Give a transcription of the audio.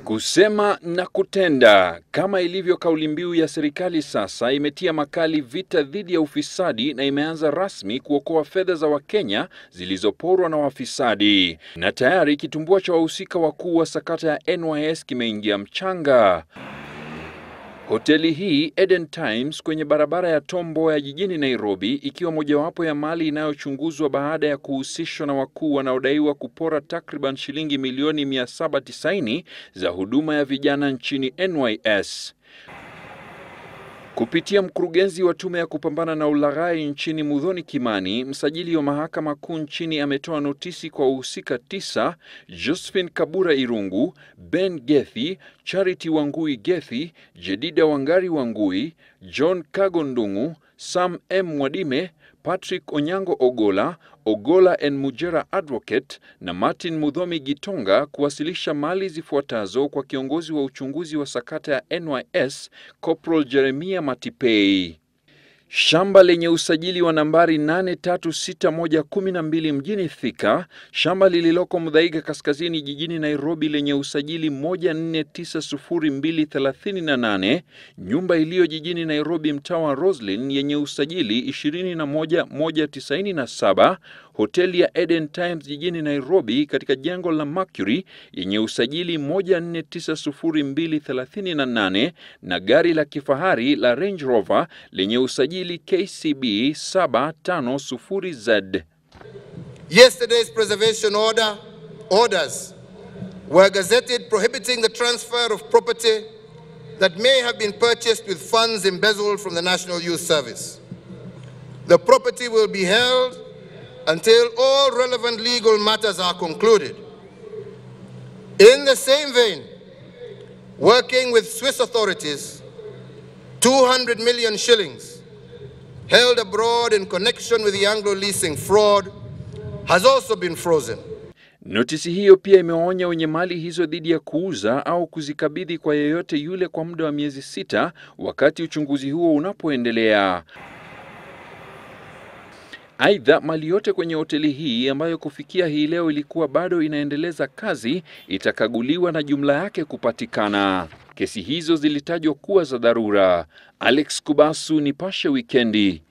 Kusema na kutenda, kama ilivyo kauli mbiu ya serikali sasa, imetia makali vita dhidi ya ufisadi na imeanza rasmi kuokoa fedha za Wakenya zilizoporwa na wafisadi, na tayari kitumbua cha wahusika wakuu wa sakata ya NYS kimeingia mchanga. Hoteli hii Eden Times kwenye barabara ya Tom Mboya jijini Nairobi, ikiwa mojawapo ya mali inayochunguzwa baada ya kuhusishwa na wakuu wanaodaiwa kupora takriban shilingi milioni 790 za huduma ya vijana nchini NYS. Kupitia mkurugenzi wa tume ya kupambana na ulaghai nchini Muthoni Kimani, msajili wa mahakama kuu nchini ametoa notisi kwa wahusika tisa: Josephine Kabura Irungu, Ben Gethi, Charity Wangui Gethi, Jedida Wangari Wangui, John Kago Ndung'u, Sam M Mwadime, Patrick Onyango Ogola, Ogola N Mujera Advocate na Martin Mudhomi Gitonga kuwasilisha mali zifuatazo kwa kiongozi wa uchunguzi wa sakata ya NYS Corporal Jeremia Matipei. Shamba lenye usajili wa nambari 836112 mjini Thika, shamba lililoko Muthaiga kaskazini jijini Nairobi lenye usajili 14900238, nyumba iliyo jijini Nairobi mtaa wa Roslyn yenye usajili 21197, hoteli ya Eden Times jijini Nairobi katika jengo la Mercury yenye usajili 14900238 na gari la kifahari la Range Rover lenye usajili KCB 750Z. Yesterday's preservation order orders were gazetted prohibiting the transfer of property that may have been purchased with funds embezzled from the National Youth Service. The property will be held until all relevant legal matters are concluded. In the same vein, working with Swiss authorities, 200 million shillings held abroad in connection with the Anglo leasing fraud has also been frozen. Notisi hiyo pia imewaonya wenye mali hizo dhidi ya kuuza au kuzikabidhi kwa yeyote yule kwa muda wa miezi sita wakati uchunguzi huo unapoendelea. Aidha, mali yote kwenye hoteli hii ambayo kufikia hii leo ilikuwa bado inaendeleza kazi itakaguliwa na jumla yake kupatikana. Kesi hizo zilitajwa kuwa za dharura. Alex Kubasu, Nipashe Wikendi.